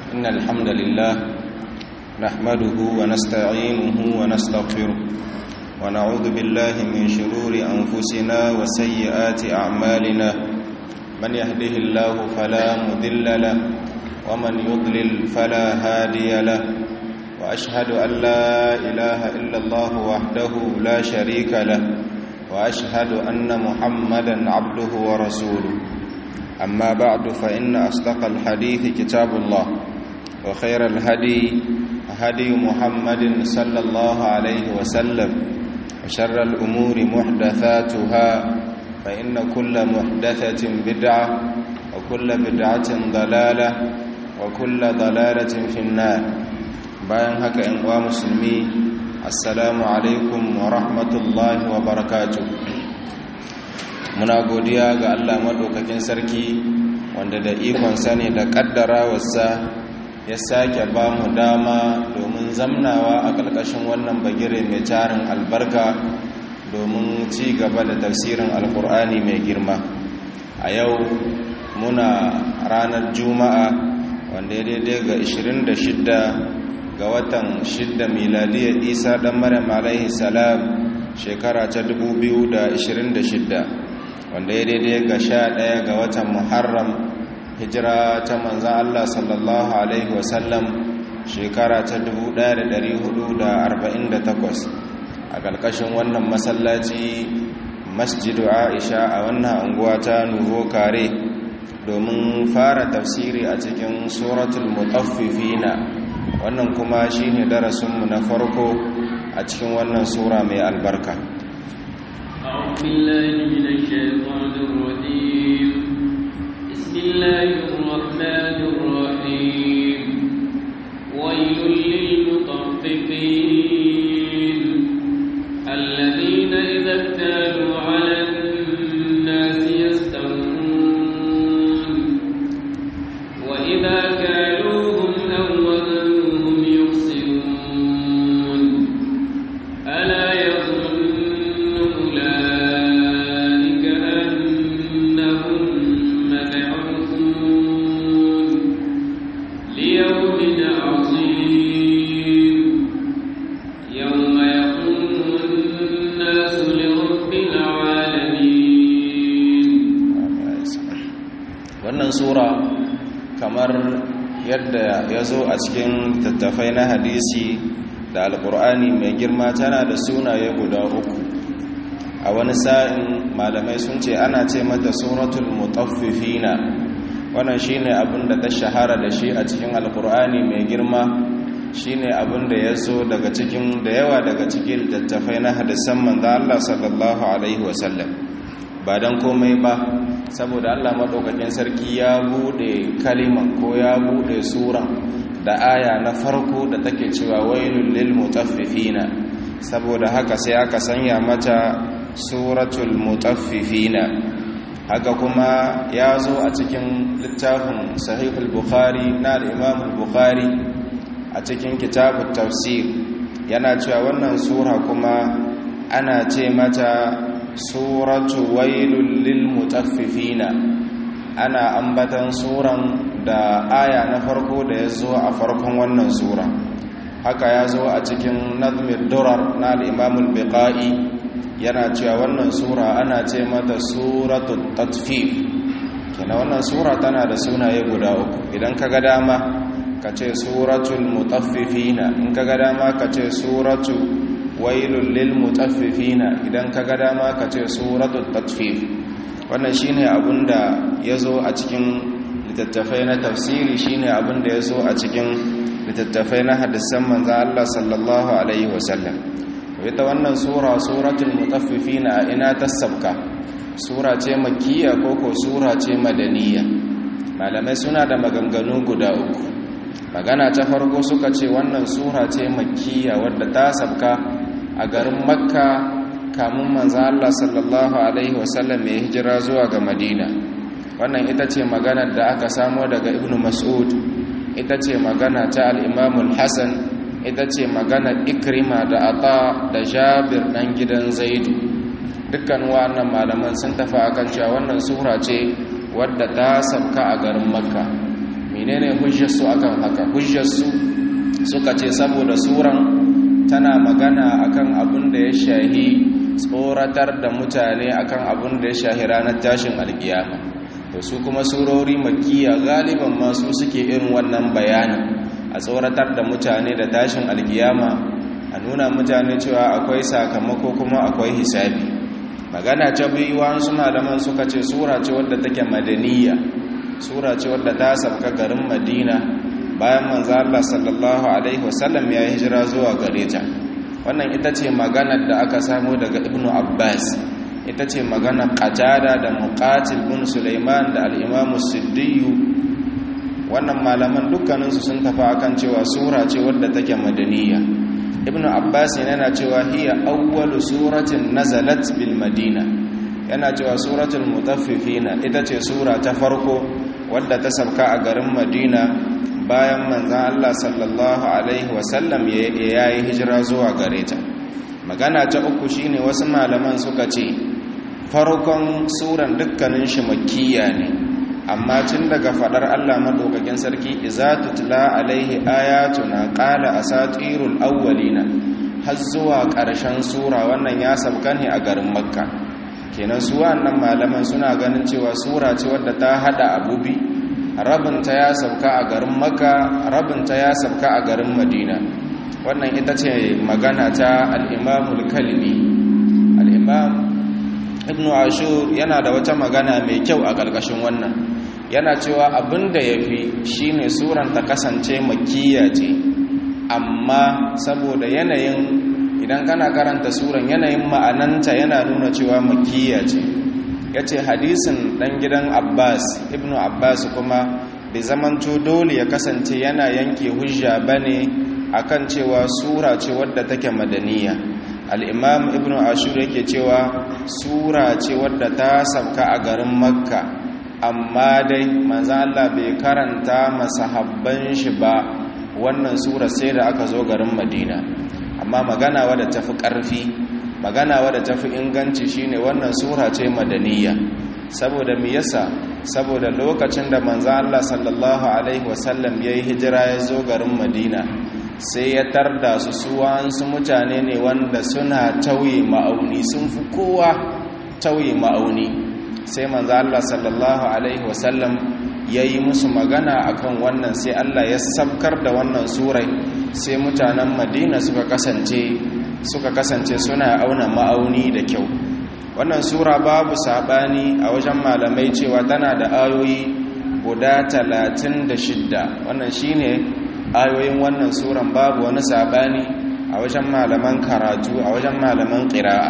إن الحمد لله نحمده ونستعينه ونستغفره ونعوذ بالله من شرور أنفسنا وسيئات أعمالنا من يهده الله فلا مذل له ومن يضلل فلا هادي له وأشهد أن لا إله إلا الله وحده لا شريك له وأشهد أن محمدا عبده ورسوله أما بعد فإن أصدق الحديث كتاب الله وخير الهدي هدي محمد صلى الله عليه وسلم وشر الأمور محدثاتها فإن كل محدثة بدعة وكل بدعة ضلالة وكل ضلالة في النار bayan haka ‘yan uwa musulmi assalamu alaikum wa rahmatullahi wa barakatu muna godiya ga allah maɗaukakin sarki wanda da ikonsa ne da ƙaddara wasa ya sake ba mu dama domin zamnawa a ƙarƙashin wannan bagire mai tarin albarka domin ci gaba da tafsirin alkur'ani mai girma a yau muna ranar juma'a wanda ya daidai ga 26 ga watan 6 miladiyar isa ɗan maryam alaihi salam shekara ta 2026 wanda ya daidai ga 11 ga watan muharram hijira ta manzan allah sallallahu alaihi wasallam shekara ta 1448 a ƙarƙashin wannan masallaci masjidu aisha a wannan anguwa ta nuvo kare domin fara tafsiri a cikin suratul mutaffifina wannan kuma shine darasinmu na farko a cikin wannan sura mai albarka أعوذ بالله من الشيطان الرجيم بسم الله الرحمن الرحيم ويل للمطففين الذين إذا اكتالوا على الناس يستوون وإذا كالوهم أو وزنوهم يخسرون ألا يظن أولئك أنهم مبعوثون ليوم عظيم يوم يقوم الناس لرب العالمين wannan sura kamar yadda ya zo a cikin tattafai na hadisi da alkur'ani mai girma tana da sunaye guda uku a wani sa'in malamai sun ce ana ce mata suratul mutaffifina wannan shine abin da ta shahara da shi a cikin alkur'ani mai girma shine abin da ya zo daga cikin da yawa daga cikin tattafai na hadisan manzo Allah sallallahu alaihi wasallam ba dan komai ba saboda Allah madaukakin sarki ya bude kaliman ko ya bude sura da aya na farko da take cewa wailul lil mutaffifina saboda haka sai aka sanya mata suratul mutaffifina haka kuma ya zo a cikin littafin sahihul bukhari na al-imam al-bukhari a cikin kitabut tafsir yana cewa wannan sura kuma ana ce mata suratu wailul lil mutaffifina ana ambatan suran da aya na farko da ya zo a farkon wannan sura haka ya zo a cikin nazmir durar na al'imamul biqa'i yana cewa wannan sura ana ce mata suratul tatfif kina wannan sura tana da sunaye guda uku idan ka ga dama ka ce suratul mutaffifina in ka ga dama ka ce suratu wailul lil mutaffifina idan ka ga dama ka ce suratul tatfif wannan shine abinda yazo a cikin littattafai na tafsiri shine abinda yazo a cikin littattafai na hadisan manzo Allah sallallahu alaihi wasallam ita wannan sura suratul mutaffifina ina tasabka sura ce makkiya ko ko sura ce madaniya malamai suna da maganganu guda uku magana ta farko suka ce wannan sura ce makkiya wadda ta sabka a garin makka kamun manzo Allah sallallahu alaihi wasallam ya hijira zuwa ga madina wannan ita ce maganar da aka samo daga ibn mas'ud ita ce magana ta al-imam al-hasan ita ce maganar ikrima da ata da jabir dan gidan zaidu dukkan wannan malaman sun tafi akan cewa wannan sura ce wadda ta sabka a garin makka me menene hujjarsu akan haka hujjarsu suka ce saboda suran tana magana akan abin da ya shahi tsoratar da mutane akan abin da ya shahi ranar tashin alkiyama to su kuma surori makiya galiban masu suke irin wannan bayanin a tsoratar da mutane da tashin alkiyama a nuna mutane cewa akwai sakamako kuma akwai hisabi magana ta biyu wasu malaman suka ce sura ce wadda take madaniya sura ce wadda ta sabka garin madina bayan manzo Allah sallallahu alaihi wasallam ya hijira zuwa gare ta wannan ita ce maganar da aka samu daga ibnu abbas ita ce magana qatada da muqatil bin sulaiman da al-imam siddiyu wannan malaman dukkaninsu sun tafi akan cewa sura ce wadda take madaniya ibn abbas yana cewa hiya awwalu suratin nazalat bil madina yana cewa suratul mutaffifina ita ce sura ta farko wadda ta sabka a garin madina bayan manzon Allah sallallahu alaihi wasallam ya yi hijira zuwa gare ta magana ta uku shine wasu malaman suka ce farkon suran dukkanin shi makkiya ne amma tun daga fadar Allah madaukakin sarki iza tutla alaihi ayatuna qala asatirul awwalina har zuwa ƙarshen sura wannan ya sabka ne a garin makka kenan su wannan malaman suna ganin cewa sura ce wadda ta hada abubi rabinta ya sabka a garin makka rabinta ya sabka a garin madina wannan ita ce magana ta al-imamul kalbi al-imam ibnu ashur yana da wata magana mai kyau a ƙarƙashin wannan yana cewa abin da ya fi shi ne suran ta kasance makiya ce amma saboda yanayin idan kana karanta suran yanayin ma'ananta yana nuna cewa makiya ce ya ce hadisin ɗan gidan abbas ibnu abbas kuma bai zamanto dole ya kasance yana yanke hujja ba ne a kan cewa sura ce wadda take madaniya al'imam ibnu ashur yake cewa sura ce wadda ta sabka a garin makka amma dai manzan Allah bai karanta masahabban shi ba wannan sura sai da aka zo garin Madina amma magana wadda tafi ƙarfi magana wadda tafi inganci shine wannan sura ce madaniya saboda me yasa saboda lokacin da manzan Allah sallallahu alaihi wasallam yayi hijira ya zo garin Madina sai ya tarda su suwansu mutane ne wanda suna tauye ma'auni sun fi kowa tauye ma'auni sai manzo Allah sallallahu alaihi wasallam yayi musu magana akan wannan sai Allah ya sabkar da wannan surai sai mutanen Madina suka kasance suka kasance suna auna ma'auni da kyau wannan sura babu sabani a wajen malamai cewa tana da ayoyi guda 36 wannan shine ayoyin wannan suran babu wani sabani a wajen malaman karatu a wajen malaman qira'a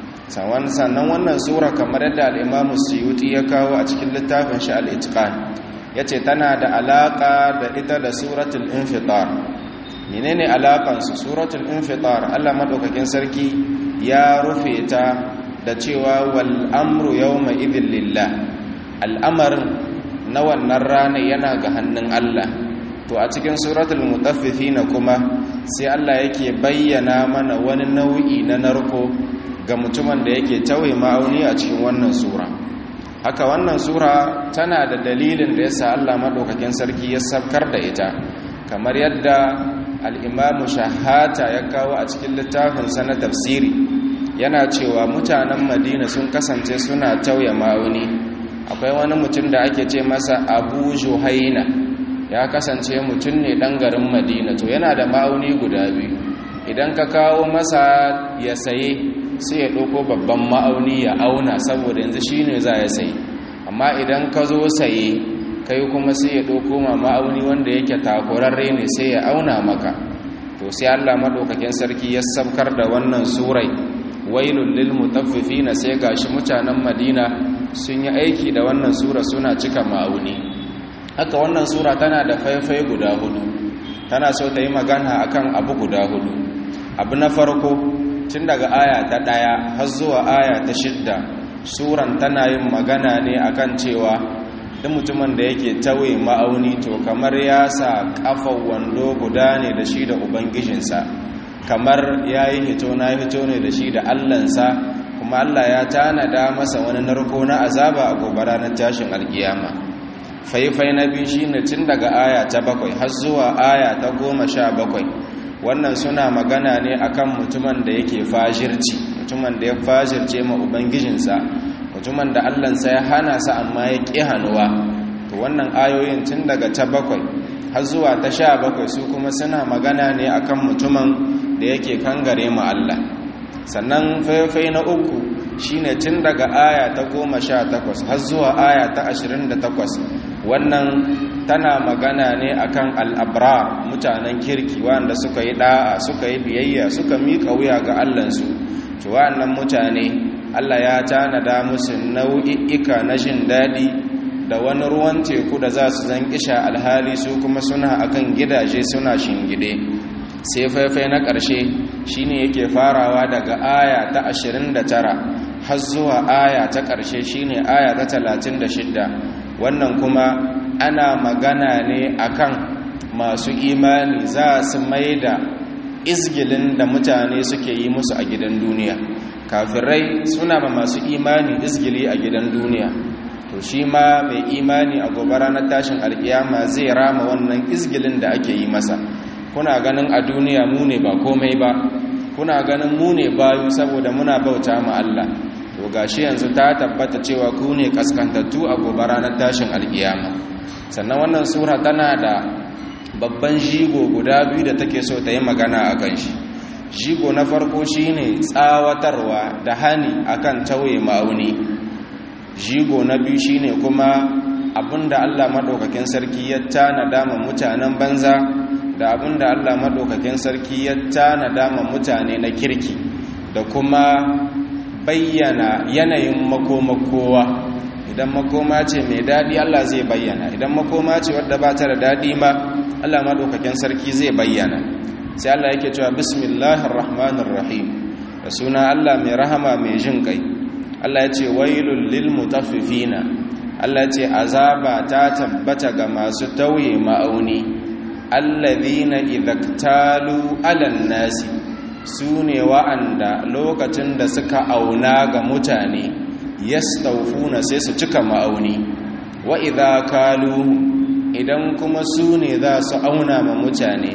sannan wannan sura kamar yadda al'imamu suyuti ya kawo a cikin littafin shi al'itikan ya ce tana da alaƙa da ita da suratul infitar menene alaƙansu suratul infitar allah maɗaukakin sarki ya rufe ta da cewa wal'amru yau mai idin lillah al'amarin na wannan rana yana ga hannun allah to a cikin suratul mutaffifina kuma sai allah yake bayyana mana wani nau'i na narko ga mutumin da yake tauye ma'auni a cikin wannan sura haka wannan sura tana da dalilin da yasa Allah madaukakin sarki ya sabkar da ita kamar yadda al-Imam Shahata ya kawo a cikin littafin sa na tafsiri yana cewa mutanen Madina sun kasance suna tauye ma'auni akwai wani mutum da ake ce masa Abu Juhaina ya kasance mutum ne dan garin Madina to yana da ma'auni guda biyu idan ka kawo masa ya saye sai ya ɗauko babban ma'auni ya auna saboda yanzu shi ne za ya sayi amma idan ka zo saye kai kuma sai ya ɗauko ma ma'auni wanda yake takurarre ne sai ya auna maka to sai allah maɗaukakin sarki ya sabkar da wannan surai wailun lil mutaffifina sai gashi mutanen madina sun yi aiki da wannan sura suna cika ma'auni haka wannan sura tana da faifai guda hudu tana so ta yi magana akan abu guda hudu abu na farko tun daga aya ta ɗaya har zuwa aya ta shidda suran tana yin magana ne akan cewa duk mutumin da yake tauye ma'auni to kamar ya sa kafan wando guda ne da shi da ubangijinsa kamar ya yi hito na hito ne da shi da allansa kuma allah ya tanada masa wani narko na azaba a gobe ranar tashin alkiyama faifai na biyu shine tun daga aya ta bakwai har zuwa aya ta goma sha bakwai wannan suna magana ne akan mutumin da yake fajirci mutumin da ya fajirce ma ubangijinsa mutumin da allansa ya hana sa amma ya ƙi hannuwa to wannan ayoyin tun daga ta bakwai har zuwa ta sha bakwai su kuma suna magana ne akan mutumin da yake kangare ma Allah sannan faifai na uku shine tun daga aya ta goma sha takwas har zuwa aya ta ashirin da takwas wannan tana magana ne akan al'abra mutanen kirki wanda suka yi da'a suka yi biyayya suka miƙa wuya ga allansu to wa'annan mutane allah ya tanada musu nau'i'ika na jin daɗi da wani ruwan teku da za su zan kisha alhali su kuma suna akan gidaje suna shingide sai faifai na ƙarshe shine yake farawa daga aya ta 29 har zuwa aya ta ƙarshe shine aya ta 36 wannan kuma ana magana ne akan masu imani za su maida izgilin da mutane suke yi musu a gidan duniya kafirai suna ma masu imani izgili a gidan duniya to shi ma mai imani a gobe ranar tashin alkiyama zai rama wannan izgilin da ake yi masa kuna ganin a duniya mu ne ba komai ba kuna ganin mu ne bayu saboda muna bauta ma Allah to gashi yanzu ta tabbata cewa ku ne kaskantattu a gobe ranar tashin alkiyama sannan wannan sura tana da babban jigo guda biyu da take so ta yi magana a kan shi jigo na farko shine tsawatarwa da hani akan tauye ma'auni jigo na biyu shine kuma abinda Allah madaukakin sarki ya tanada ma mutanen banza da abinda Allah madaukakin sarki ya tanada ma mutane na kirki da kuma bayyana yanayin makomakowa idan makoma ce mai daɗi Allah zai bayyana idan makoma ce wadda ba ta da daɗi ma Allah madaukakin sarki zai bayyana sai Allah yake cewa bismillahir rahmanir rahim da suna Allah mai rahama mai jin kai Allah ya ce wailul lil mutaffifina Allah ya ce azaba ta tabbata ga masu tauye ma'auni alladhina idhaktalu 'alan nasi sune wa'anda lokacin da suka auna ga mutane yastawfuna sai su cika ma'auni wa idha kalu idan kuma sune za su auna ma mutane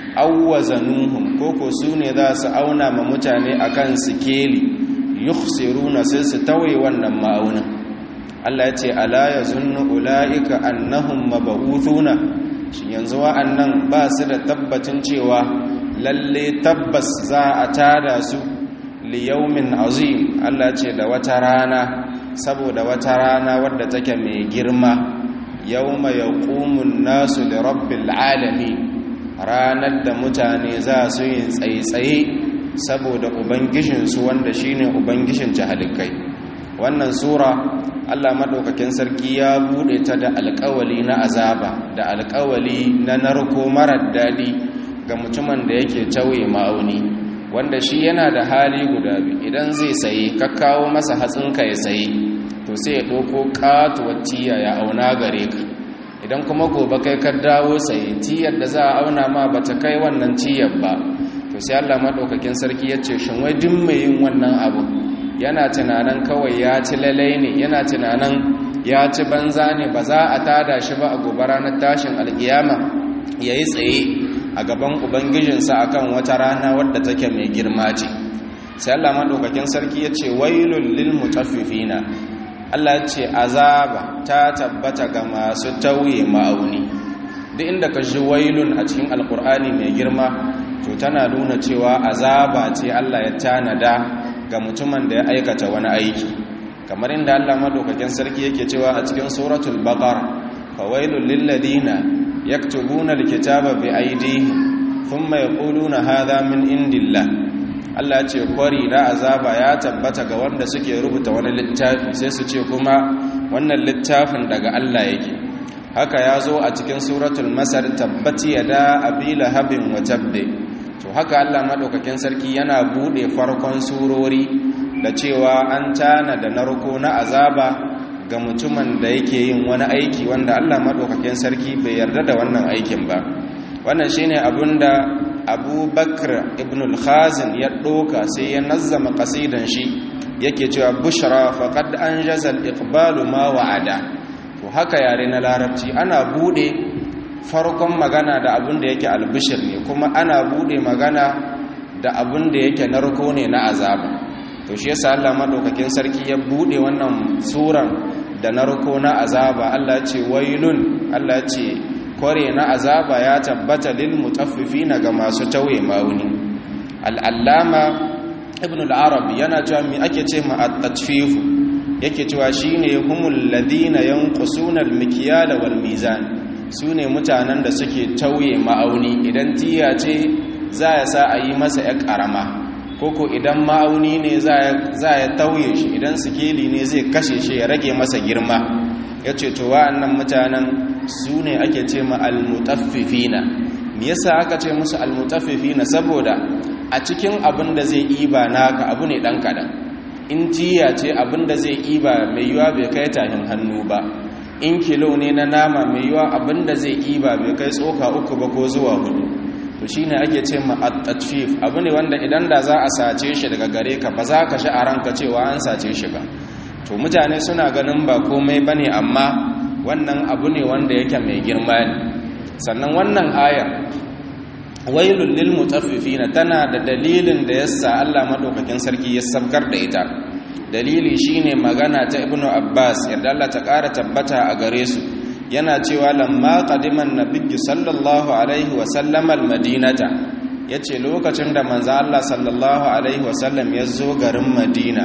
awwazanuhum koko sune za su auna ma mutane akan sikeli yukhsiruna sai su tawaye wannan ma'aunin Allah ya ce ala yazunnu ulaika annahum mab'uthuna shin yanzu wa'annan ba su da tabbacin cewa lalle tabbas za a tada su li yawmin azim Allah ce da wata rana saboda wata rana wadda take mai girma yawma yaqumun nasu li rabbil alamin ranar da mutane za su yi tsaitsaye saboda ubangijinsu wanda shine ubangijin jahalikai wannan sura Allah madaukakin sarki ya bude ta da alƙawali na azaba da alƙawali na narko marar dadi ga mutumin da yake tauye ma'auni wanda shi yana da hali guda biyu idan zai saye ka kawo masa hatsinka ya saye to sai ya ɗauko katuwar tiya ya auna gare ka idan kuma gobe kai ka dawo saye tiyar da za a auna ma bata kai wannan tiyar ba to sai Allah madaukakin sarki ya ce shin wai duk mai yin wannan abu yana tunanin kawai ya ci lalai ne yana tunanin ya ci banza ne ba za a tada shi ba a gobe ranar tashin alkiyama ya yi tsaye a gaban ubangijinsa akan wata rana wadda take mai girma ce sai Allah madaukakin sarki ya ce wailul lil mutaffifina Allah ya ce azaba ta tabbata ga masu tauye ma'auni duk inda ka ji wailun a cikin alkur'ani mai girma to tana nuna cewa azaba ce Allah ya tanada ga mutumin da ya aikata wani aiki kamar inda Allah madaukakin sarki yake cewa a cikin suratul baqara fawailul lil ladina yaktubuna alkitaba bi aydihim thumma yaquluna hadha min indillah Allah ya ce kwari da azaba ya tabbata ga wanda suke rubuta wani littafi sai su ce kuma wannan littafin daga Allah yake haka ya zo a cikin suratul masar tabbati yada abila habin wa tabbe to haka Allah madaukakin sarki yana bude farkon surori da cewa an tana da narko na azaba ga mutumin da yake yin wani aiki wanda Allah madaukakin sarki bai yarda da wannan aikin ba wannan shine abinda Abu Bakr ibn al-Khazin ya doka sai ya nazzama qasidan shi yake cewa bushra faqad anjaza al-iqbalu ma wa'ada to haka yare na larabci ana bude farkon magana da abin da yake albishir ne kuma ana bude magana da abin da yake narko ne na azaba to shi yasa Allah madaukakin sarki ya bude wannan suran da narko na azaba Allah ce wailun Allah ce kware na azaba ya tabbata lil mutaffifina ga masu tauye mauni al-allama ibn al-arabi yana cewa me ake ce ma at-tatfifu yake cewa shine humul ladina yanqusuna al-mikyala wal mizan sune mutanen da suke tauye ma'auni idan tiya ce za ya sa a yi masa ya karama koko idan ma'auni ne za ya tauye shi idan sikeli ne zai kashe shi ya rage masa girma ya ce to wa'annan mutanen su ne ake ce ma almutaffifina me yasa aka ce musu almutaffifina saboda a cikin abin da zai iba naka abu ne dan kadan in tiya ce abin da zai iba mai yiwa bai kai tahin hannu ba in kilo ne na nama mai yiwa abin da zai iba bai kai tsoka uku ba ko zuwa hudu to shine ake ce ma at-tatfif abu ne wanda idan da za a sace shi daga gare ka ba za ka shi a ranka cewa an sace shi ba to mutane suna ganin ba komai bane amma wannan abu ne wanda yake mai girma ne sannan wannan ayar wailul lil mutaffifina tana da dalilin da yasa Allah madaukakin sarki ya sabkar da ita dalili shine magana ta ibnu abbas yadda Allah ta ƙara tabbata a gare su yana cewa lamma qadiman nabiyyu sallallahu alaihi wa sallam almadinata yace lokacin da manzo Allah sallallahu alaihi wa sallam ya zo garin Madina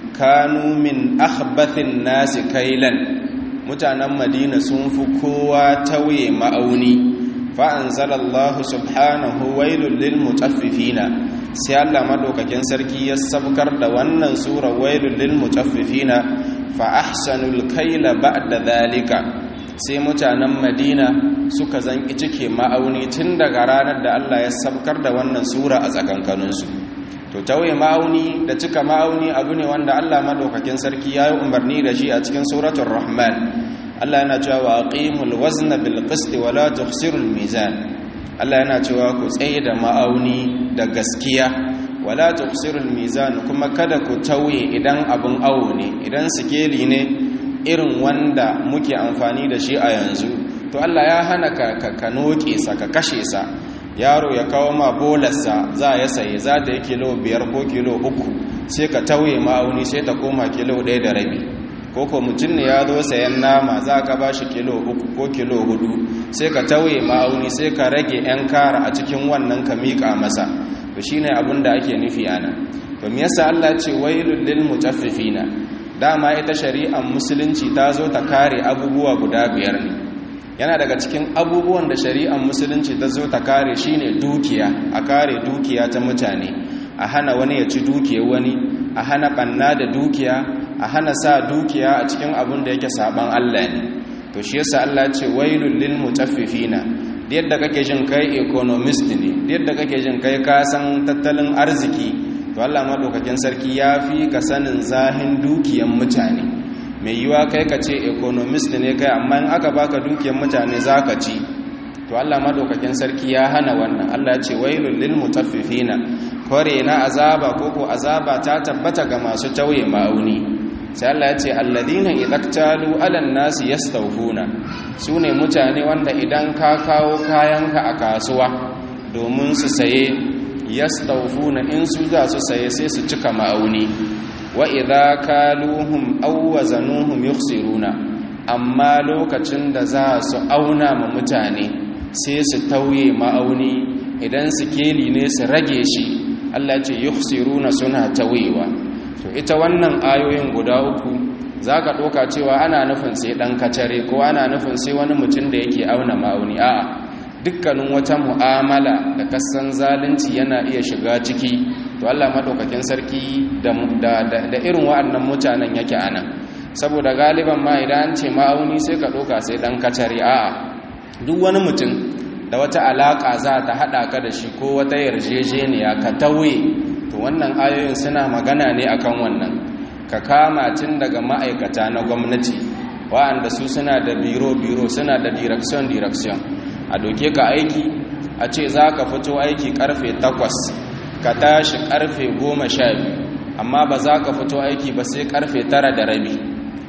kanu min akhbathin nasi kailan mutanen Madina sun fi kowa tauye ma'auni fa anzalallahu subhanahu wailul lil mutaffifina sai Allah madaukakin sarki ya sabkar da wannan sura wailul lil mutaffifina fa ahsanul kaila ba'da dhalika sai mutanen madina suka zanki cike ma'auni tun daga ranar da Allah ya sabkar da wannan sura a tsakankaninsu to tauye ma'auni da cika ma'auni abu ne wanda Allah madaukakin sarki ya yi umarni da shi a cikin suratul rahman Allah yana cewa wa aqimul wazna bil qisti wa la tukhsirul mizan Allah yana cewa ku tsaye da ma'auni da gaskiya wa la tukhsirul mizan kuma kada ku tauye idan abun awo ne idan sikeli ne irin wanda muke amfani da shi a yanzu to Allah ya hana ka ka noke sa ka kashe sa yaro ya kawo ma bolarsa za ya saye za ta yi kilo biyar ko kilo uku sai ka tauye ma'auni sai ta koma kilo ɗaya da rabi ko ko mutum ne ya zo sayan nama za ka ba shi kilo uku ko kilo hudu sai ka tauye ma'auni sai ka rage 'yan kara a cikin wannan ka miƙa masa to shine abin da ake nufi ana to me yasa Allah ce wailul lil mutaffifina dama ita shari'ar musulunci ta zo ta kare abubuwa guda biyar ne yana daga cikin abubuwan da shari'ar musulunci ta zo ta kare shine dukiya a kare dukiya ta mutane a hana wani ya ci dukiyar wani a hana banna da dukiya a hana sa dukiya a cikin abin da yake saban Allah ne to shi yasa Allah ce wailul lil mutaffifina yadda kake jin kai economist ne yadda kake jin kai ka san tattalin arziki to Allah madaukakin sarki ya fi ka sanin zahin dukiyan mutane mai yiwa kai ka ce economist ne kai amma in aka baka dukiyan mutane zaka ci to Allah madaukakin sarki ya hana wannan Allah ce wailul lil mutaffifina kore na azaba koko azaba ta tabbata ga masu tauye ma'auni sai Allah ya ce alladina idaktalu alan nasi yastawfuna sune mutane wanda idan ka kawo kayanka a kasuwa domin su saye yastawfuna in su za su saye sai su cika ma'auni wa idza kaluhum aw wazanuhum yukhsiruna amma lokacin da za su auna ma mutane sai su tauye ma'auni idan su keli ne su rage shi Allah ce yukhsiruna suna tawewa to ita wannan ayoyin guda uku zaka doka cewa ana nufin sai dan kacare ko ana nufin sai wani mutum da yake auna ma'auni a'a dukkanin wata mu'amala da kasan zalunci yana iya shiga ciki to Allah madaukakin sarki da da irin wa'annan mutanen yake anan saboda galiban ma idan an ce ma'auni sai ka doka sai dan kacare a'a duk wani mutum da wata alaka za ta hada ka da shi ko wata yarjejeniya ka tauye to wannan ayoyin suna magana ne akan wannan ka kama tun daga ma'aikata na gwamnati wa'anda su suna da biro-biro suna da direction-direction a doke ka aiki a ce za ka fito aiki karfe 8 ka tashi karfe 12 amma ba za ka fito aiki ba sai karfe 9 da rabi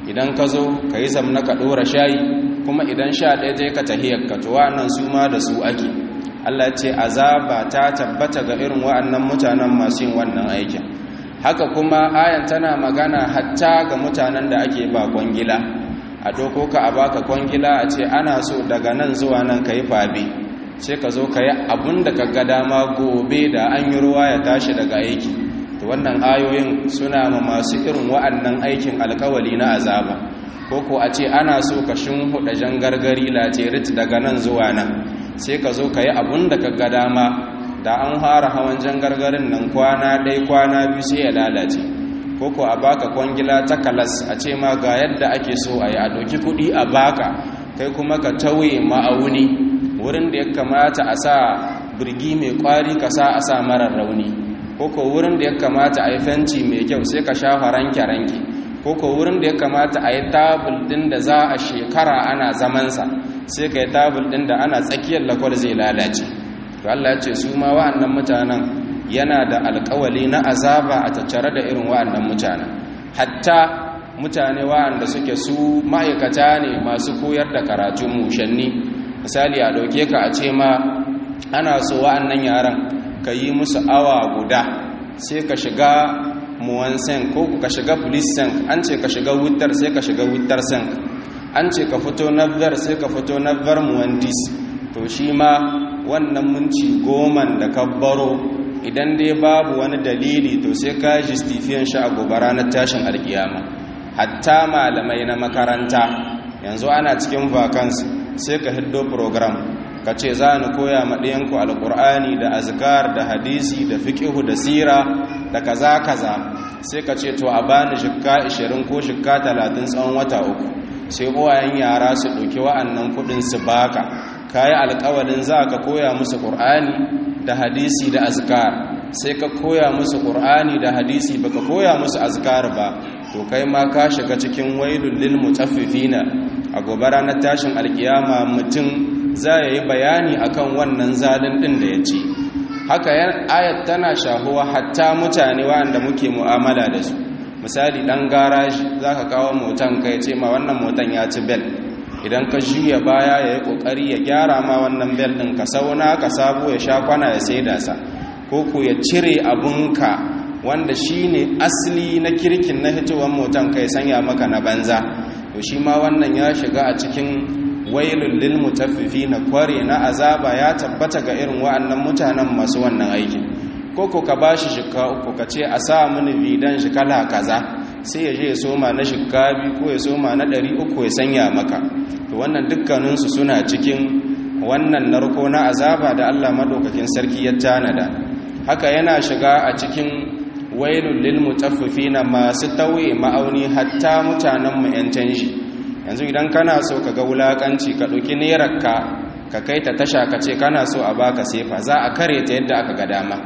idan ka zo ka yi zamna ka ɗora shayi kuma idan sha ɗaya je ka tahiyar ka to wa'annan su ma da su ake Allah ce azaba ta tabbata ga irin wa'annan mutanen masu yin wannan aikin haka kuma ayan tana magana hatta ga mutanen da ake ba kwangila a doko ka a baka kwangila a ce ana so daga nan zuwa nan ka yi fabe sai ka zo ka yi abin da ka ga dama gobe da an yi ruwa ya tashi daga aiki to wannan ayoyin suna ma masu irin wa'annan aikin alkawali na azaba ko ko a ce ana so ka huɗa jan gargari laterit daga nan zuwa nan sai ka zo ka yi abin da ka ga dama da an fara hawan jan gargarin nan kwana ɗai kwana biyu sai ya lalace ko ko a baka kwangila ta kalas a ce ma ga yadda ake so a yi a ɗauki kuɗi a baka kai kuma ka tauye ma'auni wurin da ya kamata a sa birgi mai kwari ka sa a sa marar rauni koko wurin da ya kamata a yi fenti mai kyau sai ka shafa ranke-ranke koko wurin da ya kamata a yi tabul din da za a shekara ana zamansa sai ka yi tabul din da ana tsakiyar lakwar zai lalace to Allah ya ce su ma wa'annan mutanen yana da alkawali na azaba a tattare da irin wa'annan mutanen hatta mutane wa'anda suke su ma'aikata ne masu koyar da karatun mushanni misali a ɗauke ka a ce ma ana so wa'annan yaran ka yi musu awa guda sai ka shiga muwansen ko ka shiga police sen an ce ka shiga wutar sai ka shiga wutar sen an ce ka fito nabbar sai ka fito nabbar muwandis to shi ma wannan minci goman da ka baro idan dai babu wani dalili to sai ka justifiyan shi a gobe ranar tashin alkiyama hatta malamai na makaranta yanzu ana cikin vacancy sai ka hiddo program ka ce za ni koya maɗiyanku alƙur'ani da azkar da hadisi da fiƙihu da sira da kaza kaza sai ka ce to a bani shikka 20 ko shikka 30 tsawon wata uku sai uwayen yara su ɗauki wa'annan kuɗin su baka ka yi alƙawalin za ka koya musu ƙur'ani da hadisi da azkar sai ka koya musu ƙur'ani da hadisi baka koya musu azkar ba to kai ma ka shiga cikin wailul lil mutaffifina a gobe ranar tashin alkiyama mutum za ya yi bayani akan wannan zalin ɗin da ya ce haka ayat tana shahuwa hatta mutane wanda muke mu'amala da su misali ɗan garaji za ka kawo motan ka ya ce ma wannan motan ya ci bel idan ka juya baya ya yi ƙoƙari ya gyara ma wannan bel ɗin ka sauna ka sabo ya sha kwana ya sai dasa ko ku ya cire abunka wanda shi ne asali na kirkin na hitowar motan ka ya sanya maka na banza to shi ma wannan ya shiga a cikin wailul lil mutaffifina kware na azaba ya tabbata ga irin wa'annan mutanen masu wannan aikin koko ka bashi shikka uku ka ce a sa mini bidan shi kala kaza sai ya je ya soma na shikka biyu ko ya soma na ɗari uku ya sanya maka to wannan dukkaninsu suna cikin wannan narko na azaba da Allah madaukakin sarki ya tanada haka yana shiga a cikin wailul lil mutaffifina masu tauye ma'auni hatta mutanen mu yan canji yanzu idan kana so ka ga wulakanci ka ɗauki nerarka ka kai ta tasha ka ce kana so a baka sefa za a kare ta yadda aka ga dama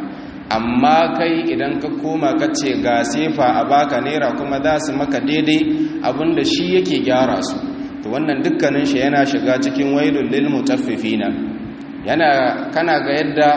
amma kai idan ka koma ka ce ga sefa a baka nera kuma za su maka daidai abinda shi yake gyara su to wannan dukkanin shi yana shiga cikin wailul lil mutaffifina yana kana ga yadda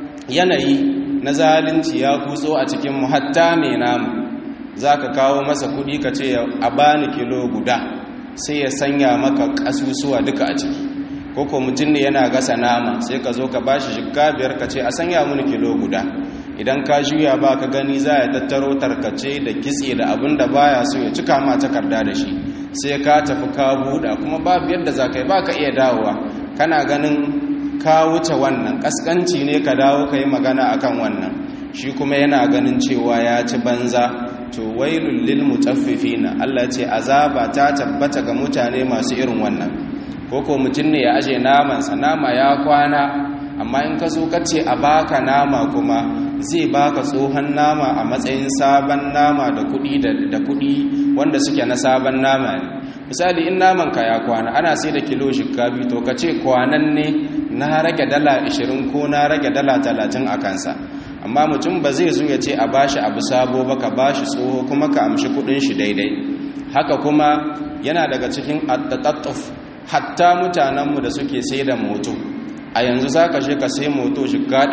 yanayi na zalunci ya kutso a cikin mu hatta mai namu zaka kawo masa kuɗi ka ce a bani kilo guda sai ya sanya maka kasusuwa duka a ciki koko mutum ne yana gasa nama sai ka zo ka bashi shikka biyar ka ce a sanya mini kilo guda idan ka juya ba ka gani za ya tattaro tarkace da kitse da abin da baya so ya cika ma takarda da shi sai ka tafi ka buɗa kuma babu yadda za ka yi ba ka iya dawowa kana ganin ka wuce wannan ƙasƙanci ne ka dawo ka yi magana akan wannan shi kuma yana ganin cewa ya ci banza to wailul lil mutaffifina Allah ce azaba ta tabbata ga mutane masu irin wannan koko mutum ne ya aje namansa nama ya kwana amma in ka so kace a baka nama kuma zai baka tsohon nama a matsayin sabon nama da kudi da kudi wanda suke na sabon nama ne misali in naman ka ya kwana ana sai da kilo shikabi to kace kwanan ne na rage dala 20 ko na rage dala 30 a kansa amma mutum ba zai zo ya ce a bashi abu sabo ba ka bashi tsoho kuma ka amshi kudin shi daidai haka kuma yana daga cikin attatattuf hatta mutanenmu da suke sai da moto a yanzu za ka shi ka sai moto shiga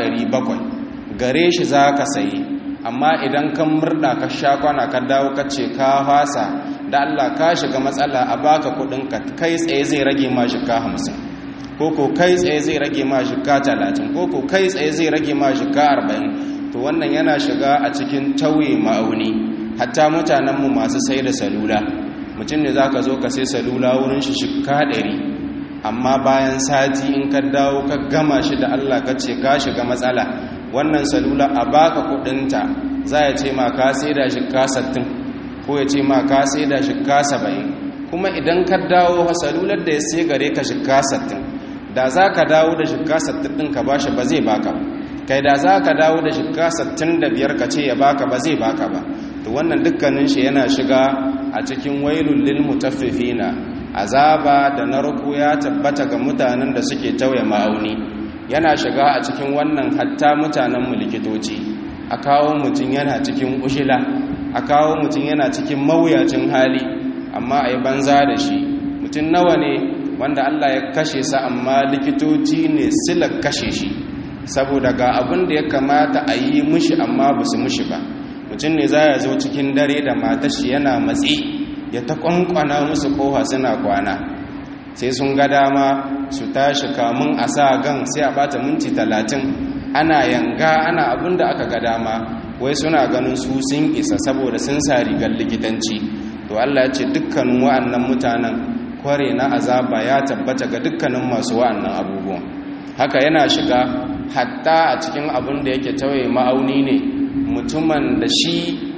700 gare shi za ka sayi amma idan kan murda ka sha kwana ka dawo ka ce ka fasa da Allah ka shiga matsala a baka kudinka kai tsaye zai rage ma shika hamsin ko ko kai tsaye zai rage ma shika talatin ko ko kai tsaye zai rage ma shika arba'in to wannan yana shiga a cikin tauye ma'auni hatta mutanenmu masu sai da salula mutum ne za ka zo ka sai salula wurin shi shika ɗari amma bayan sati in ka dawo ka gama shi da Allah ka ce ka shiga matsala wannan salula a baka kudinta za ya ce ma ka sai da shika sattin ko ya ce ma ka sai da shika saba'in kuma idan ka dawo salular da ya sai gare ka shika sattin da za ka dawo da shika sattin ɗin ka bashi ba zai baka ba kai da za ka dawo da shika sattin da biyar ka ce ya baka ba zai baka ba to wannan dukkanin shi yana shiga a cikin wailul lil mutaffifina azaba da narko ya tabbata ga mutanen da suke tauye ma'auni yana shiga a cikin wannan hatta mutanen mu likitoci a kawo mutum yana cikin ushila a kawo mutum yana cikin mawuyacin hali amma a yi banza da shi mutum nawa ne wanda Allah ya kashe sa amma likitoci ne silar kashe shi saboda ga abin da ya kamata a yi mushi amma ba su mushi ba mutum ne za ya zo cikin dare da matashi yana matsi ya ta kwankwana musu koha suna kwana sai sun ga dama su tashi kamun a sa gan sai a bata minti talatin ana yanga ana abin da aka ga dama wai suna ganin su sun isa saboda sun sa rigar likitanci to Allah ya ce dukkanin wa'annan mutanen kware na azaba ya tabbata ga dukkanin masu wa'annan abubuwan haka yana shiga hatta a cikin abin da yake tawaye ma'auni ne mutumin da shi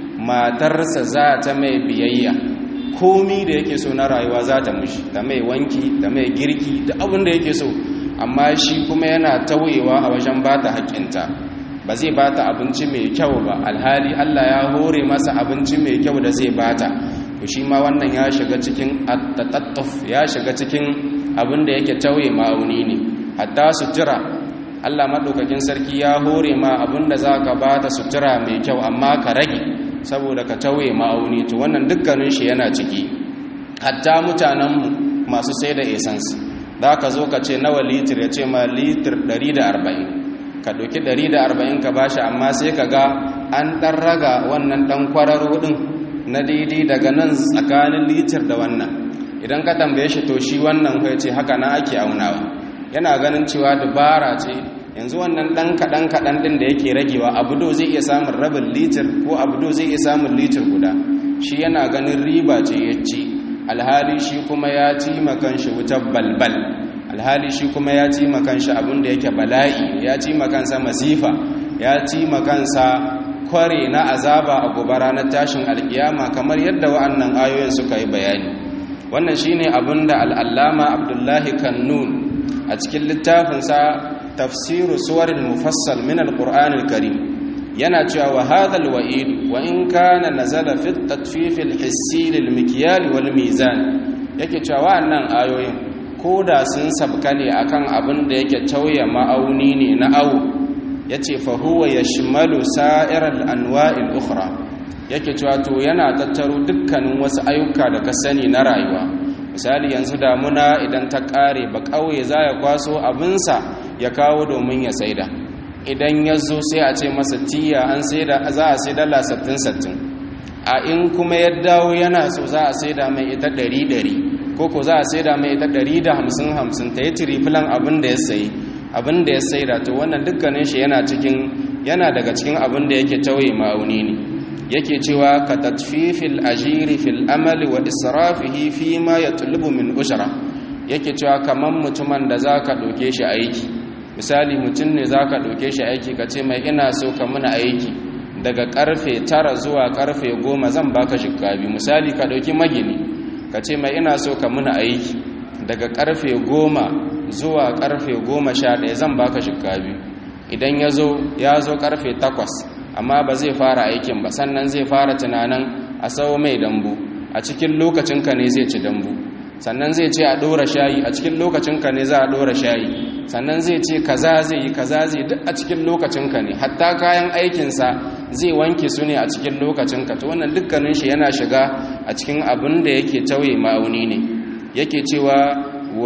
matarsa za ta mai biyayya komi da yake so na rayuwa za ta mushi ta mai wanki ta mai girki da abin da yake so amma shi kuma yana tawayewa a wajen ba ta haƙƙinta ba zai ba ta abinci mai kyau ba alhali allah ya hore masa abinci mai kyau da zai ba ta to shi ma wannan ya shiga cikin attatattuf ya shiga cikin abin da yake tauye ma'auni ne hatta sutura Allah maɗaukakin sarki ya hore ma abin da za ka ba ta sutura mai kyau amma ka rage saboda ka tauye ma'auni to wannan dukkanin shi yana ciki hatta mutanenmu masu sai da essence za ka zo ka ce nawa litir ya ce ma litir 140 ka ɗauki 140 ka bashi amma sai ka ga an ɗan raga wannan ɗan kwararo ɗin na daidai daga nan tsakanin litir da wannan idan ka tambaye shi to shi wannan kai ce haka na ake aunawa yana ganin cewa dubara ce yanzu wannan dan kaɗan kaɗan ɗin da yake ragewa abudo zai iya samun rabin litir ko abudo zai iya samun litir guda shi yana ganin riba ce ya ci alhali shi kuma ya ci makan shi wutar balbal alhali shi kuma ya ci makan shi abin da yake bala'i ya ci makansa masifa ya ci makansa kware na azaba a gobe ranar tashin alkiyama kamar yadda wa'annan ayoyin suka yi bayani wannan shine abin da al'allama abdullahi kannun a cikin littafinsa tafsiru suwarin mufassal min alqur'anil karim yana cewa wa hadhal wa'id wa in kana nazala fi at-tatfif al-hissi lil mikyal wal mizan yake cewa wa'annan ayoyin koda sun sabka ne akan abin da yake tauye ma'auni ne na awu yace fa huwa yashmalu sa'iral anwa'il ukhra yake cewa to yana tattaro dukkanin wasu ayyuka da ka sani na rayuwa misali yanzu damuna idan ta kare ba kauye za ya kwaso abinsa ya kawo domin ya saida idan ya zo sai a ce masa tiya an saida za a sai dala sattin sattin a in kuma ya dawo yana so za a saida mai ita ɗari ɗari ko ko za a saida mai ita ɗari da hamsin hamsin ta yi tirifilan abin da ya sayi abin da ya saida to wannan dukkanin shi yana cikin yana daga cikin abin da yake tauye ma'auni ne yake cewa ka tatfifil ajiri fil amali wa israfihi fi ma yatlubu min ushra yake cewa kaman mutumin da zaka doke shi aiki misali mutum ne zaka doke shi aiki ka ce mai ina so ka muna aiki daga karfe tara zuwa karfe goma zan baka shikabi misali ka dauki magini ka ce mai ina so ka muna aiki daga karfe goma zuwa karfe goma sha ɗaya zan baka shikabi idan ya zo ya zo karfe takwas amma ba zai fara aikin ba sannan zai fara tunanin a sau mai dambu a cikin lokacinka ne zai ci dambu sannan zai ce a ɗora shayi a cikin lokacinka ne za a ɗora shayi sannan zai ce kaza zai yi kaza zai duk a cikin lokacinka ne hatta kayan aikinsa zai wanke su ne a cikin lokacinka to wannan dukkanin shi yana shiga a cikin abin da yake tauye ma'auni ne yake cewa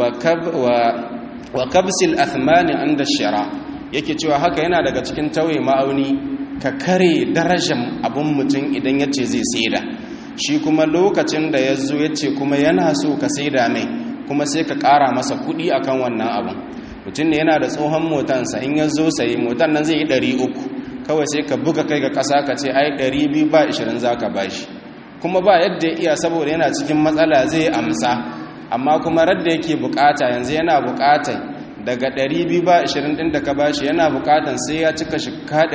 wa kabsil athmani inda shara yake cewa haka yana daga cikin tauye ma'auni ka kare darajar abin mutum idan ya ce zai saida shi kuma lokacin da ya zo ya ce kuma yana so ka saida mai kuma sai ka ƙara masa kuɗi akan wannan abin mutum ne yana da tsohon motansa in ya zo sayi motan nan zai yi ɗari uku kawai sai ka buga kai ga ƙasa ka ce ai ɗari biyu ba ishirin za ka bashi kuma ba yadda ya iya saboda yana cikin matsala zai amsa amma kuma radda yake bukata yanzu yana bukatan daga 220 din da ka bashi yana bukatan sai ya cika shika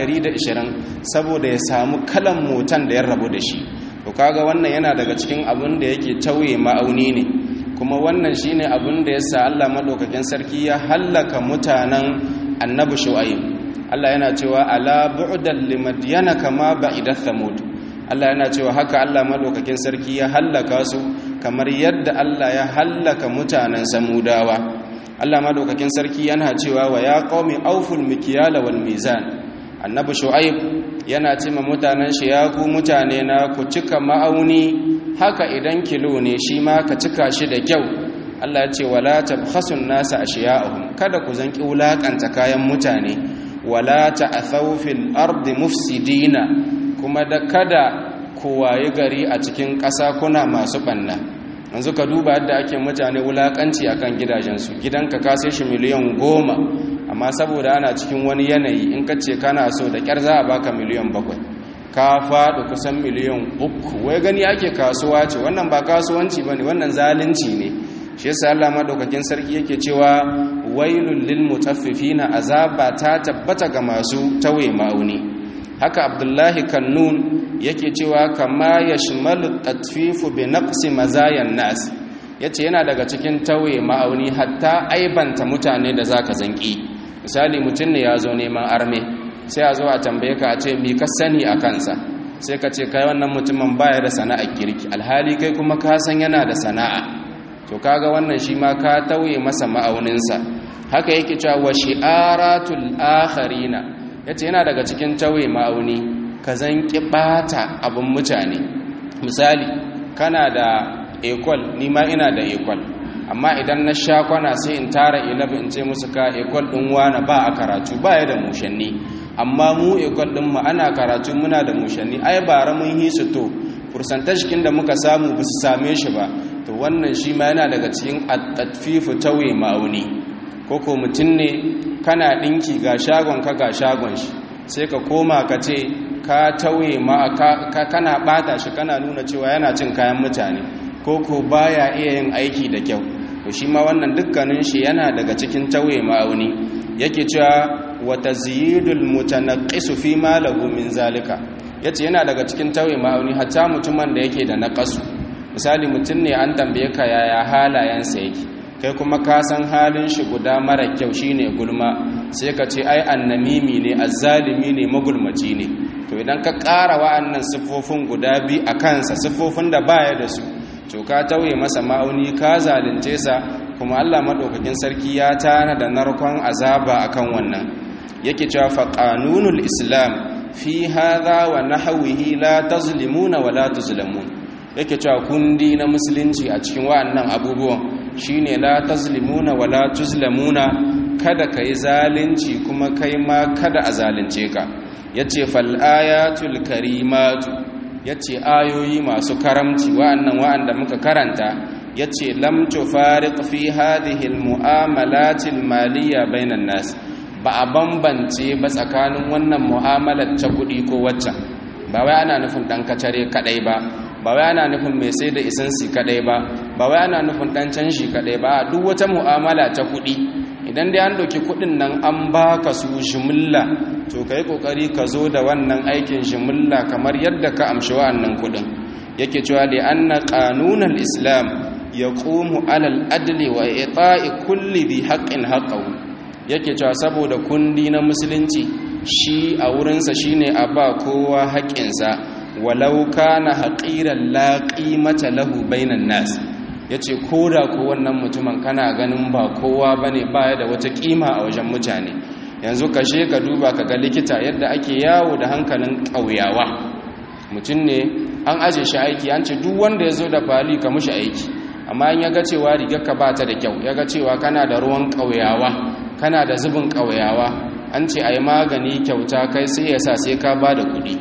120 saboda ya samu kalan motan da ya rabu da shi to kaga wannan yana daga cikin abin da yake tauye ma'auni ne kuma wannan shine abin da yasa Allah madaukakin sarki ya hallaka mutanen annabi shu'aib Allah yana cewa ala bu'dan limadyana kama ba'idat thamud Allah yana cewa haka Allah madaukakin sarki ya hallaka su kamar yadda Allah ya hallaka mutanen samudawa Allah madaukakin sarki yana cewa wa ya qaumi auful mikyala wal mizan annabi shu'aib yana cewa mutanen shi ya ku mutane na ku cika ma'auni haka idan kilo ne shi ma ka cika shi da kyau Allah ya ce wala tabkhasun nasa ashiya'ahum kada ku zanki wulakanta kayan mutane wala ta'thaw fil ardi mufsidina kuma da kada ku waye gari a cikin ƙasa kuna masu ɓanna yanzu ka duba yadda ake mutane wulaƙanci a kan gidajensu gidanka ka sai shi miliyan goma amma saboda ana cikin wani yanayi in ka ce kana so da ƙyar za a baka miliyan bakwai ka faɗi kusan miliyan uku wai gani ake kasuwa ce wannan ba kasuwanci ba ne wannan zalunci ne shi yasa Allah madaukakin sarki yake cewa wailul lil mutaffifina azaba ta tabbata ga masu tawaye ma'auni haka abdullahi kannun yake cewa kama ya shimalu tatfifu bi naqsi mazayan nas yace yana daga cikin tauye ma'auni hatta aibanta mutane da zaka zanki misali mutum ne ya zo neman arme sai a zo a tambaye ka a ce mi ka sani a kansa sai ka ce kai wannan mutumin baya da sana'ar girki alhali kai kuma ka san yana da sana'a to kaga wannan shi ma ka tauye masa ma'auninsa haka yake cewa wa shi'aratul akharina yace yana daga cikin tauye ma'auni ka zan ɓata abin mutane misali kana da ekol ni ma ina da ekol amma idan na sha kwana sai in tara ilabi in ce musu ka ekol ɗin wana ba a karatu ba ya da mushanni amma mu ekol ɗin mu ana karatu muna da mushanni ai bara mun yi su to fursantashikin da muka samu ba su same shi ba to wannan shi ma yana daga cikin attatfifu tauye ma'auni ko ko mutum ne kana ɗinki ga shagon ka ga shagon shi sai ka koma ka ce ka tauye ma ka kana bata shi kana nuna cewa yana cin kayan mutane ko ko baya iya yin aiki da kyau to shi ma wannan dukkanin shi yana daga cikin tauye ma'auni yake cewa wa tazyidul mutanaqqisu fi ma lahu min zalika yace yana daga cikin tauye ma'auni hatta mutumin da yake da naqasu misali mutum ne an tambaye ka yaya halayensa yake kai kuma ka san halin shi guda mara kyau shine gulma sai ka ce ai annamimi ne azzalimi ne magulmaci ne to idan ka ƙara wa'annan siffofin guda biyu a kansa siffofin da baya da su to ka tauye masa ma'auni ka zalunce sa kuma Allah madaukakin sarki ya tana da narkon azaba akan wannan yake cewa fa qanunul islam fi hadha wa nahwihi la tazlimuna wa la tuzlamun yake cewa kundi na musulunci a cikin wa'annan abubuwan shine la tazlimuna wa la tuzlamuna kada kai zalunci kuma kai ma kada a zalunce ka yace fal ayatul karimatu yace ayoyi masu karamci wa'annan wa'anda muka karanta yace lam tufariq fi hadhihi al mu'amalatil maliyya bainan nas ba a bambance ba tsakanin wannan mu'amalar ta kuɗi ko waccan ba wai ana nufin ɗan kacare kaɗai ba ba wai ana nufin mai sai da isansi kaɗai ba ba wai ana nufin ɗan canshi kaɗai ba duk wata mu'amala ta kuɗi idan dai an ɗauki kuɗin nan an baka su jimilla to ka yi ƙoƙari ka zo da wannan aikin jimilla kamar yadda ka amshi wa'annan kuɗin yake cewa da an na ƙanunan islam ya ƙomu alal adli wa ita'i kulli bi haƙƙin haƙƙahu yake cewa saboda kundi na musulunci shi a wurinsa shine a ba kowa haƙƙinsa walau kana haƙiran laƙi mata lahu bainan nas ya ce ko da ko wannan mutumin kana ganin ba kowa ba ne baya da wata ƙima a wajen mutane yanzu kashe ka duba ka ga likita yadda ake yawo da hankalin ƙauyawa mutum ne an aje shi aiki an ce duk wanda ya zo da fali ka mushi aiki amma in ya ga cewa rigarka ba ta da kyau ya ga cewa kana da ruwan ƙauyawa kana da zubin ƙauyawa an ce a yi magani kyauta kai sai ya sa sai ka ba da kuɗi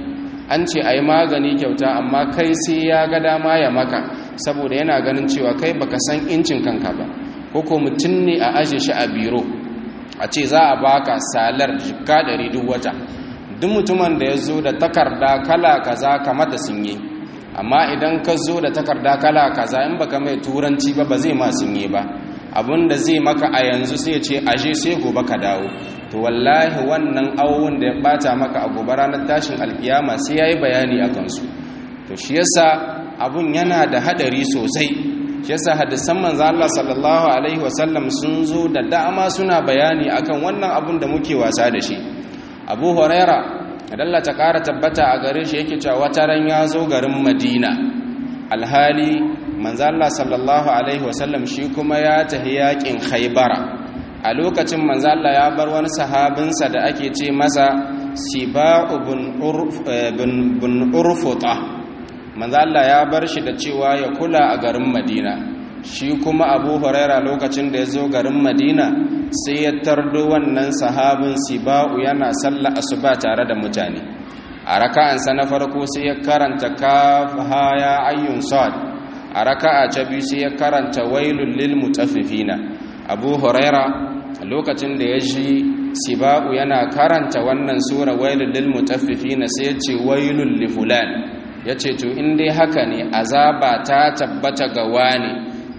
an ce a yi magani kyauta amma kai sai ya ga dama ya maka saboda yana ganin cewa kai baka san incin kanka ba ko ko mutum ne a aje shi a biro a ce za a baka salar jika ɗari duk wata duk mutumin da ya zo da takarda kala kaza kamar da sun yi amma idan ka zo da takarda kala kaza in baka mai turanci ba ba zai ma sun yi ba abinda zai maka a yanzu sai ce aje sai gobe ka dawo to wallahi wannan awon da ya bata maka a gobe ranar tashin alkiyama sai yayi bayani a kansu to shi yasa abun yana da hadari sosai shi yasa hadisan manzo Allah sallallahu alaihi wasallam sun zo da dama suna bayani akan wannan abun da muke wasa da shi Abu Huraira Allah ta kara tabbata a gare shi yake cewa wata ran ya zo garin Madina alhali manzo Allah sallallahu alaihi wasallam shi kuma ya tahi yakin Khaybara a lokacin manzo Allah ya bar wani sahabinsa da ake ce masa Siba'u bin Urfuta manzo Allah ya bar shi da cewa ya kula a garin Madina shi kuma Abu Huraira lokacin da ya zo garin Madina sai ya tardo wannan sahabin Siba'u yana sallah asuba tare da mutane a raka'ansa na farko sai ya karanta kaf ha ya ayyun sad a raka'a ta biyu sai ya karanta wailul lil mutaffifina Abu Huraira lokacin da ya ji Siba'u yana karanta wannan sura wailul lil mutaffifina sai ya ce wailul li fulan ya ce to in dai haka ne azaba ta tabbata ga wani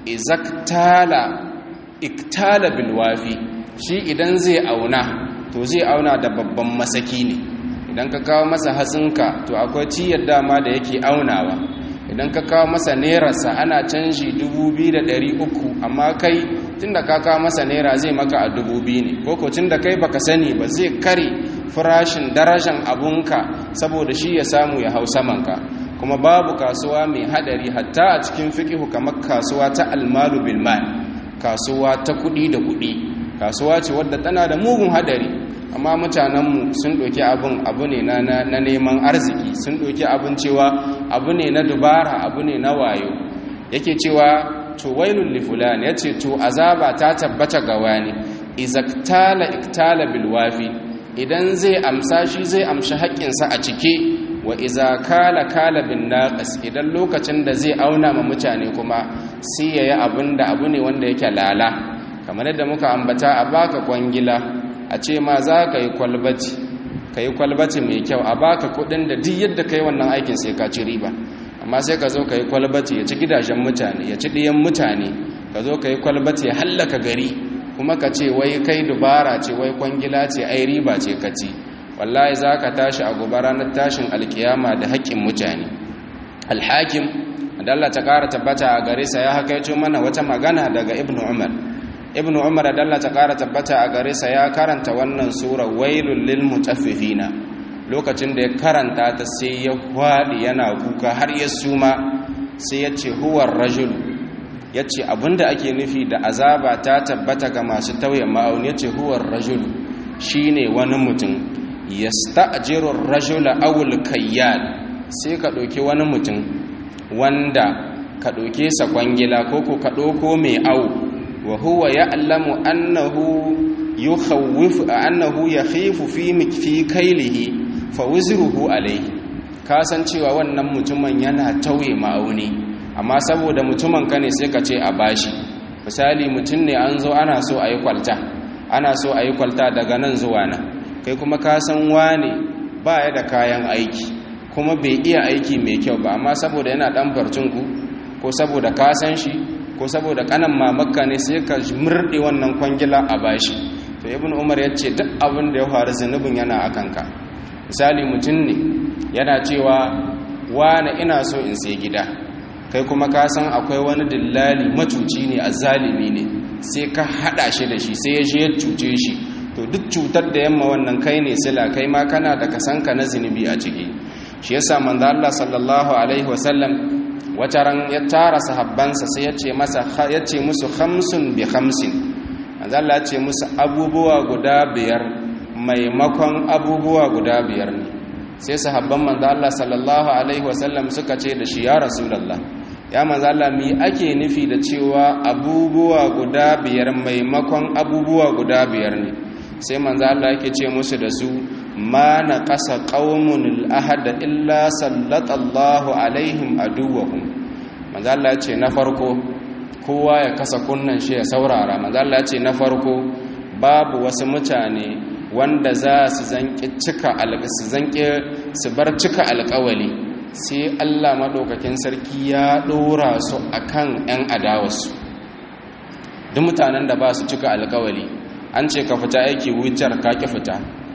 izaktala iktala bilwafi shi idan zai auna to zai auna da babban masaki ne idan ka kawo masa hatsinka to akwai ciyar dama da yake aunawa idan ka kawo masa nerarsa ana canji 2,300 amma kai tun da ka kawo masa nera zai maka a 2,000 ne koko tun da kai baka sani ba zai kare farashin darajan abunka saboda shi ya samu ya hau samanka kuma babu kasuwa mai hadari hatta a cikin fiqihu kamar kasuwa ta almalu bil mal kasuwa ta kudi da kudi kasuwa ce wadda tana da mugun hadari amma mutanenmu sun ɗauki abin abu ne na neman arziki sun ɗauki abin cewa abu ne na dubara abu ne na wayo yake cewa to wailul li fulan yace to azaba ta tabbata ga wani izaktala iktala bil wafi idan zai amsa shi zai amshi haƙƙinsa a cike wa iza kala kala bin naqis idan lokacin da zai auna ma mutane kuma sai yayi abin da abu ne wanda yake lala kamar yadda muka ambata a baka kwangila a ce ma za ka yi kwalbati ka yi kwalbati mai kyau a baka kudin da duk yadda ka yi wannan aikin sai ka ci riba amma sai ka zo ka yi kwalbati ya ci gidajen mutane ya ci ɗiyan mutane ka zo ka yi kwalbati ya hallaka gari kuma ka ce wai kai dubara ce wai kwangila ce ai riba ce ka ci wallahi za ka tashi a gobe ranar tashin alkiyama da haƙƙin mutane alhakim da Allah ta ƙara tabbata a gare sa ya hakaito mana wata magana daga ibnu umar ibn umar da Allah ta kara tabbata a gare sa ya karanta wannan sura wailul lil mutaffifina lokacin da ya karanta ta sai ya hwadi yana kuka har ya suma sai ya ce huwar rajul ya ce abinda ake nufi da azaba ta tabbata ga masu tauye ma'auni ya ce huwar rajul shine wani mutum yasta'jiru rajula awul kayyal sai ka ɗauki wani mutum wanda ka ɗauke sa kwangila ko ko ka ɗauko mai awu وهو يعلم أنه يخوف أنه يخيف في في كيله فوزره عليه kasan cewa wannan mutumin yana tauye ma'auni amma saboda mutumin ka ne sai ka ce a bashi misali mutum ne an zo ana so a yi kwalta ana so a yi kwalta daga nan zuwa nan kai kuma ka san wane ba ya da kayan aiki kuma bai iya aiki mai kyau ba amma saboda yana dan farcinku ko saboda ka san shi ko saboda kanan mamakka ne sai ka murɗe wannan kwangila a bashi to ibn umar ya ce duk abin da ya faru zunubin yana a kanka misali mutum ne yana cewa wane ina so in sai gida kai kuma ka san akwai wani dillali macuci ne a zalimi ne sai ka haɗa shi da shi sai ya je ya cuce shi to duk cutar da yamma wannan kai ne sila kai ma kana da kasanka na zunubi a ciki shi yasa manzo Allah sallallahu alaihi wasallam wata ran ya tara sahabbansa sai ya ce masa ya ce musu khamsun bi khamsin Allah ya ce musu abubuwa guda biyar maimakon abubuwa guda biyar ne sai sahabban manzo Allah sallallahu alaihi wasallam suka ce da shi ya rasulullah ya manzo Allah mi ake nufi da cewa abubuwa guda biyar maimakon abubuwa guda biyar ne sai manzo Allah yake ce musu da su ma na ƙasa ƙaunin al'ahada illa sallatallahu alaihim aduwahum manzala ce na farko kowa ya kasa kunnan shi ya saurara manzala ce na farko babu wasu mutane wanda za su zanƙi cika su zanƙi su bar cika alƙawali sai Allah maɗaukakin sarki ya ɗora su akan 'yan adawarsu duk mutanen da ba su cika alƙawali an ce ka fita aiki wucar ka ki fita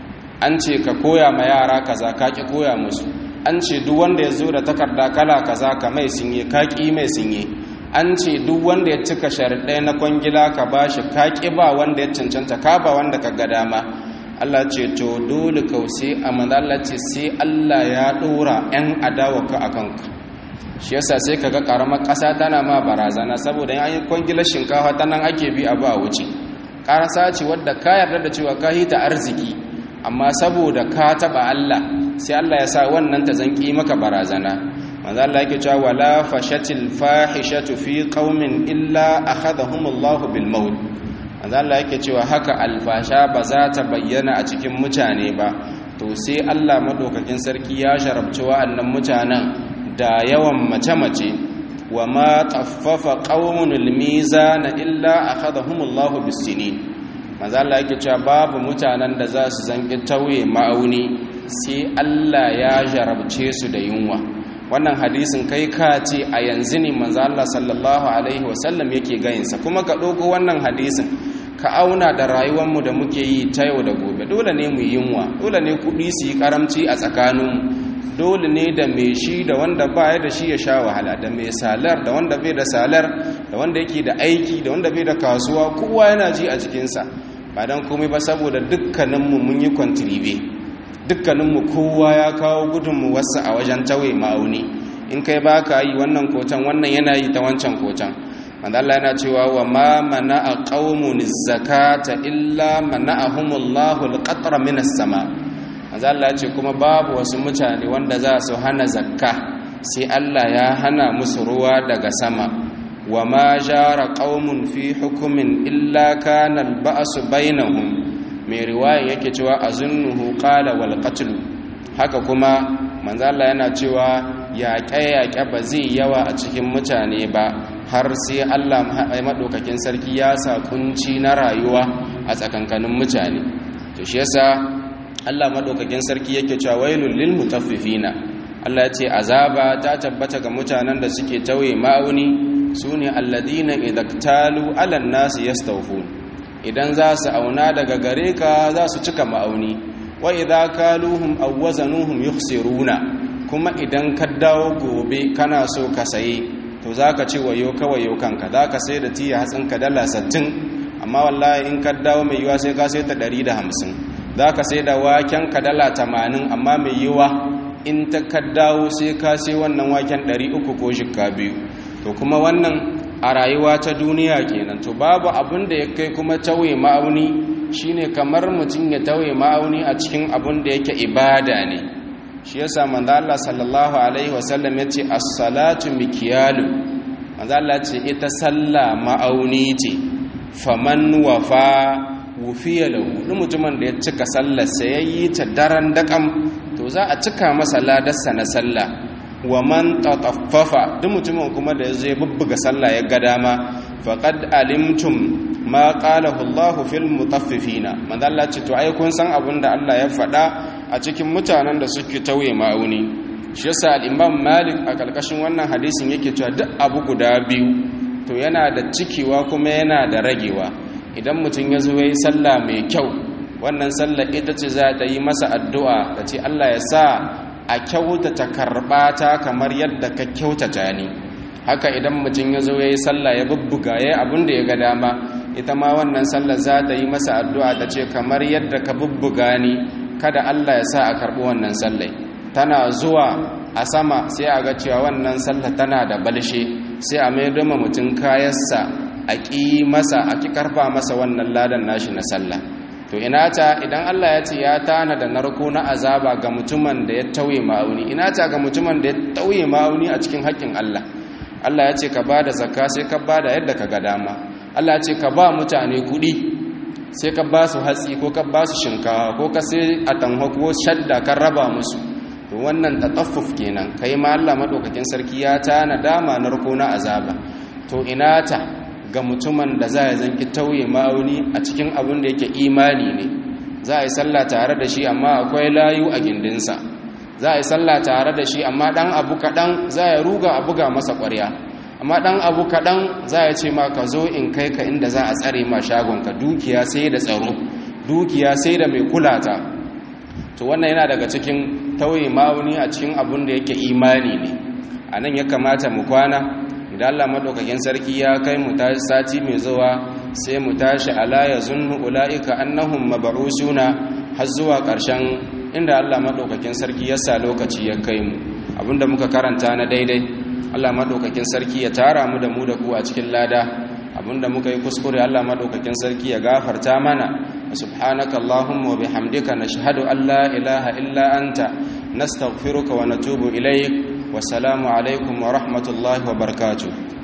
an ce ka koya ma yara kaza ka ki koya musu an ce duk wanda ya zo da takarda kala kaza ka mai sinye ka ki mai sinye an ce duk wanda ya cika sharaɗai na kwangila ka ba shi ka ki ba wanda ya cancanta ka ba wanda ka ga dama Allah ce to dole kausi a Allah ce sai Allah ya ɗora 'yan adawaka a kanka shi yasa sai ka ga ƙaramar ƙasa tana ma barazana saboda yan kwangilar shinkafa ta nan ake bi abu a wuce ƙarasa ce wadda ka yarda da cewa ka hita arziki amma saboda ka taba Allah sai Allah ya sa wannan ta zanki maka barazana manzo Allah yake cewa wala fashatil fahishatu fi qaumin illa akhadhahumullahu bil maut manzo Allah yake cewa haka alfasha ba za ta bayyana a cikin mutane ba to sai Allah madaukakin sarki ya sharabci wa'annan mutanen da yawan mace-mace wa ma taffafa qaumun mizana illa akhadhahumullahu bis sinin maza Allah yake cewa babu mutanen da za su zanki tauye ma'auni sai Allah ya jarabce su da yunwa wannan hadisin kai ka ce a yanzu ne manzo Allah sallallahu alaihi wasallam yake gayinsa kuma ka ɗauko wannan hadisin ka auna da rayuwarmu da muke yi ta yau da gobe dole ne mu yunwa dole ne kuɗi su yi karamci a tsakaninmu dole ne da mai shi da wanda ba ya da shi ya sha wahala da mai salar da wanda bai da salar da wanda yake da aiki da wanda bai da kasuwa kowa yana ji a cikinsa ba don komai ba saboda dukkaninmu mun yi kwantiribe dukkaninmu kowa ya kawo gudunmu wasu a wajen tawaye ma'auni in kai ba ka yi wannan kocan wannan yana yi ta wancan kocan wanda Allah yana cewa wa ma mana a ƙaumun zakata illa mana a humullahu alƙatar minas sama wanda Allah ce kuma babu wasu mutane wanda za su hana zakka sai Allah ya hana musu ruwa daga sama wa ma jara qaumun fi hukumin illa kana al-ba'su bainahum mai riwaya yake cewa azunnuhu qala wal qatl haka kuma manzo Allah yana cewa yaƙe-yaƙe ba zai yawa a cikin mutane ba har sai Allah madaukakin sarki ya sa kunci na rayuwa a tsakankanin mutane to shi yasa Allah madaukakin sarki yake cewa wailul lil mutaffifina Allah ya ce azaba ta tabbata ga mutanen da suke tauye ma'auni su ne alladina idaktalu alan nasu yastawfun idan za su auna daga gare ka za su cika ma'auni wa idza kaluhum aw wazanuhum yukhsiruna kuma idan ka dawo gobe kana so ka saye to zaka ce wayo kawai yau kanka zaka sai da tiya hatsin ka dala 60 amma wallahi in ka dawo mai yiwa sai ka sai ta 150 zaka sai da waken ka dala 80 amma mai yiwa in ta ka dawo sai ka sai wannan waken 300 ko shikka biyu to kuma wannan a rayuwa ta duniya kenan to babu abin da ya kai kuma tauye ma'auni shine kamar mutum ya tauye ma'auni a cikin abin da yake ibada ne shi yasa manzo Allah sallallahu alaihi wasallam yace as-salatu mikyalu manzo Allah ce ita sallah ma'auni ce faman wafa wufiya lahu duk mutumin da ya cika sallar sa yayi ta daren dakam to za a cika masa ladarsa na sallah wa man tataffafa duk mutumin kuma da zai bubbuga sallah ya ga dama faqad alimtum ma qalahu Allahu fil mutaffifina manzo Allah ce to ai kun san abin da Allah ya faɗa a cikin mutanen da suke tauye ma'auni shi yasa al-Imam Malik a kalkashin wannan hadisin yake cewa duk abu guda biyu to yana da cikewa kuma yana da ragewa idan mutum ya zo yayi sallah mai kyau wannan sallah ita ce za ta yi masa addu'a ta ce Allah ya sa a kyautata karɓata kamar yadda ka kyautata ni haka idan mutum ya zo ya yi sallah ya bubbuga ya yi abin da ya ga dama ita ma wannan sallah za ta yi masa addu'a ta ce kamar yadda ka bubbuga ni kada Allah ya sa a karɓi wannan sallai tana zuwa a sama sai a ga cewa wannan sallah tana da balshe sai a mai doma mutum kayansa a ƙi masa a ƙi karfa masa wannan ladan nashi na sallah to ina ta idan Allah ya ce ya tana da narko na azaba ga mutumin da ya tauye ma'auni ina ta ga mutumin da ya tauye ma'auni a cikin haƙƙin Allah Allah ya ce ka ba da zakka sai ka ba da yadda ka ga dama Allah ya ce ka ba mutane kuɗi sai ka ba su hatsi ko ka ba su shinkawa ko ka sai a tanho ko shadda kan raba musu to wannan tataffuf kenan kai ma Allah madaukakin sarki ya tana dama narko na azaba to ina ta ga mutumin da za ya zanki tauye ma'auni a cikin abin da yake imani ne za a yi sallah tare da shi amma akwai layu a gindinsa za a yi sallah tare da shi amma dan abu kaɗan za ya ruga a buga masa ƙwarya amma dan abu kaɗan za ya ce ma ka zo in kai ka inda za a tsare ma shagonka dukiya sai da tsaro dukiya sai da mai kulata to wannan yana daga cikin tauye ma'auni a cikin abin da yake imani ne a nan ya kamata mu kwana idan Allah madaukakin sarki ya kai mu tashi sati mai zuwa sai mu tashi ala ya zunnu ulaika annahum mab'usuna har zuwa ƙarshen inda Allah madaukakin sarki ya sa lokaci ya kai mu abinda muka karanta na daidai Allah madaukakin sarki ya tara mu da mu da ku a cikin lada abinda muka yi kuskure Allah madaukakin sarki ya gafarta mana subhanaka allahumma wa bihamdika nashhadu an la ilaha illa anta nastaghfiruka wa natubu ilayk والسلام عليكم ورحمة الله وبركاته